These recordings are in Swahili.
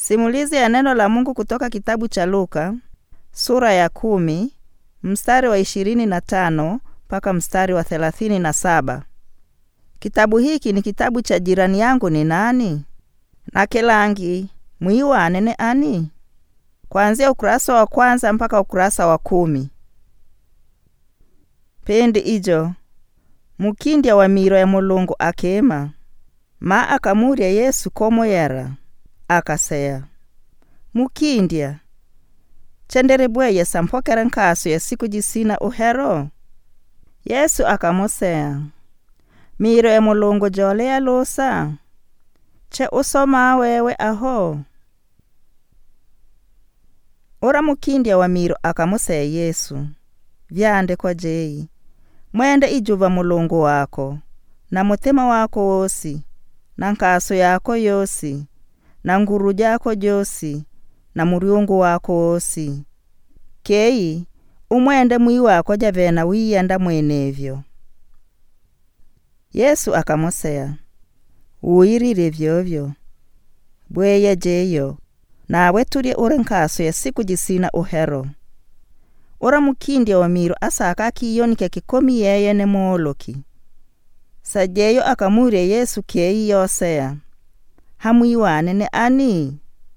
Simulizi ya neno la Mungu kutoka kitabu cha Luka sura ya kumi mstari wa ishirini na tano mpaka mstari wa thelathini na saba. Kitabu hiki ni kitabu cha jirani yangu ni nani na kelangi mwiwane ne ani, kuanzia ukurasa wa kwanza mpaka ukurasa wa kumi. Pendi ijo mukindya wa miro ya Mulungu akema ma akamurya Yesu komoyera akaseya mukindya chendere bweye sampokera nkaso ya siku jisina uhero Yesu akamuseya miro ya Mulungu jole yalusa che usoma wewe aho ura mukindya wa miro akamuseya Yesu vyandikwa jeyi mwende ijuva Mulungu wako na mutima wako wosi na nkaso yako yosi na nguru jako josi na muryungu wako wosi keyi umwende mwi wako javena wiyenda mwenevyo Yesu akamuseya wuyirire vyovyo bweye jeyo nawe tulye uri nkaso ya siku jisina uhero ura mukindya wa miro asaka akiyonike kikomi yeye ne mooloki sajeyo akamurya Yesu keyi yoseya hamwiwane ne ani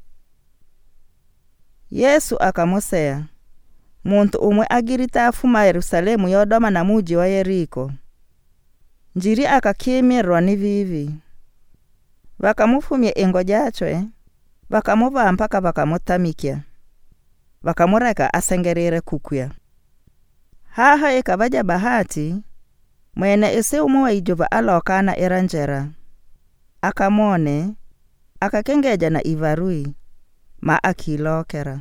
Yesu akamuseya muntu umwe agirita afuma Yerusalemu yodoma na muji wa Yeriko njiri akakimirwa ni vivi vakamufumya ingo jachwe vakamuvaa mpaka vakamutamikya vakamureka asengerere kukya haha ikavaja bahati mwene isi umwe wa ijuva alokana ira njera akamone akakengeja na ivarui ma akilokera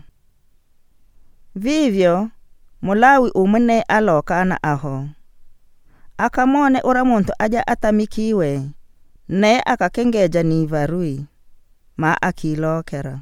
vivyo mulawi umwe ne alokana aho akamone ura muntu aja atamikiwe ne akakengeja ni ivarui ma akilokera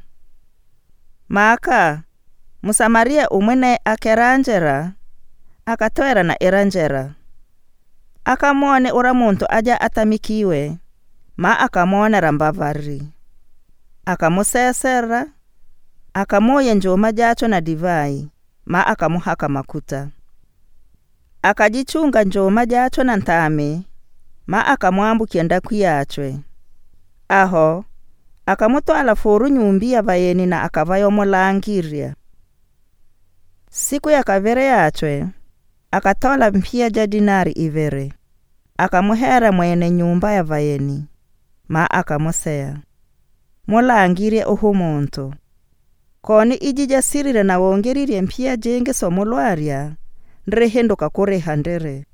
maka musamaria umwe ne akera njera akatwera na ira njera akamone ura muntu aja atamikiwe ma akamonera mbavari akamusesera akamoya njoma jacho na divai ma akamuhaka makuta akajichunga njoma jacho na ntame ma akamwambukya ndaku yachwe aho akamutwala furu nyumbi ya vayeni na akavayomulangirya siku ya kavere yachwe akatola mpia ja dinari ivere akamuhera mwene nyumba ya vayeni ma akamuseya mulangirye uhu muntu koni iji jasirire na wongerirye mpia jingi somulwarya ndirihinduka kuriha ndiri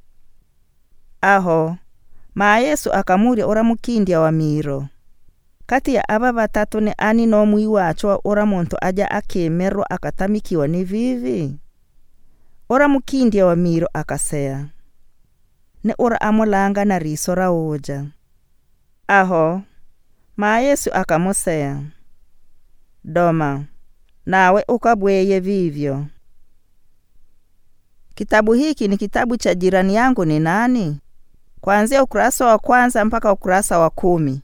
aho ma Yesu akamurya ura mukindya wa miro kati ya ava vatatu ni ani nomwi wacho ura muntu aja akimirwa akatamikiwa ni vivi ura mukindya wa miro akaseya ni ura amulanga na riso ra uja aho ma Yesu akamuseya doma nawe ukabweye vivyo kitabu hiki ni kitabu cha jirani yangu ni nani kuanzia ukurasa wa kwanza mpaka ukurasa wa kumi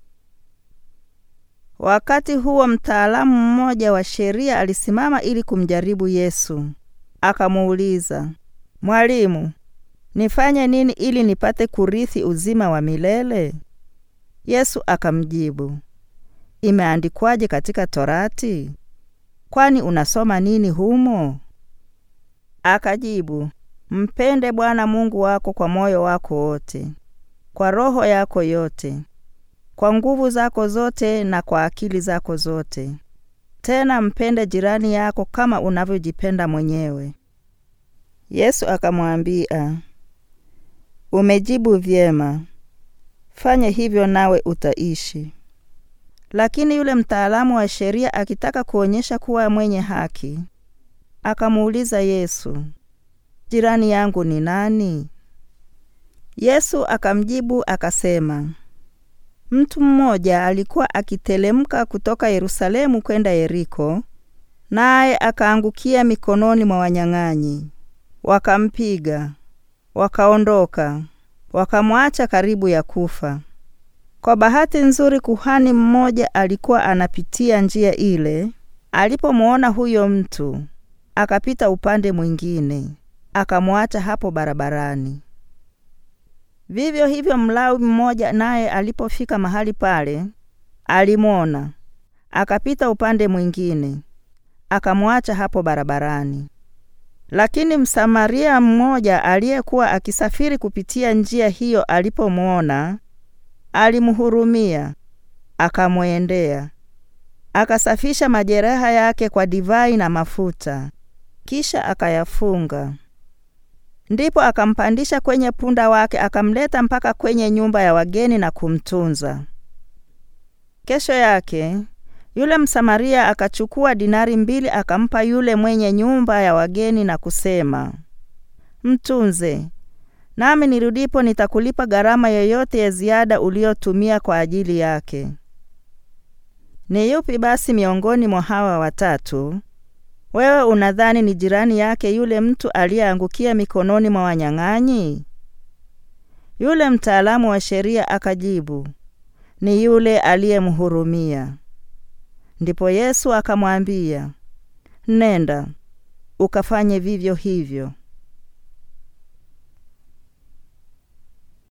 wakati huo mtaalamu mmoja wa sheria alisimama ili kumjaribu Yesu akamuuliza mwalimu nifanye nini ili nipate kurithi uzima wa milele Yesu akamjibu imeandikwaje katika Torati? Kwani unasoma nini humo? Akajibu, mpende Bwana Mungu wako kwa moyo wako wote, kwa roho yako yote, kwa nguvu zako zote na kwa akili zako zote. Tena mpende jirani yako kama unavyojipenda mwenyewe. Yesu akamwambia, umejibu vyema, fanye hivyo nawe utaishi. Lakini yule mtaalamu wa sheria akitaka kuonyesha kuwa mwenye haki, akamuuliza Yesu, jirani yangu ni nani? Yesu akamjibu akasema, mtu mmoja alikuwa akitelemka kutoka Yerusalemu kwenda Yeriko, naye akaangukia mikononi mwa wanyang'anyi. Wakampiga, wakaondoka, wakamwacha karibu ya kufa. Kwa bahati nzuri, kuhani mmoja alikuwa anapitia njia ile. Alipomwona huyo mtu, akapita upande mwingine, akamwacha hapo barabarani. Vivyo hivyo, Mlawi mmoja naye alipofika mahali pale, alimwona, akapita upande mwingine, akamwacha hapo barabarani. Lakini Msamaria mmoja aliyekuwa akisafiri kupitia njia hiyo alipomwona, alimhurumia, akamwendea, akasafisha majeraha yake kwa divai na mafuta, kisha akayafunga. Ndipo akampandisha kwenye punda wake, akamleta mpaka kwenye nyumba ya wageni na kumtunza. Kesho yake yule Msamaria akachukua dinari mbili akampa yule mwenye nyumba ya wageni na kusema, mtunze, nami nirudipo nitakulipa gharama yoyote ya ziada uliyotumia kwa ajili yake. Ni yupi basi miongoni mwa hawa watatu wewe unadhani ni jirani yake yule mtu aliyeangukia mikononi mwa wanyang'anyi? Yule mtaalamu wa sheria akajibu, ni yule aliyemhurumia. Ndipo Yesu akamwambia, nenda ukafanye vivyo hivyo.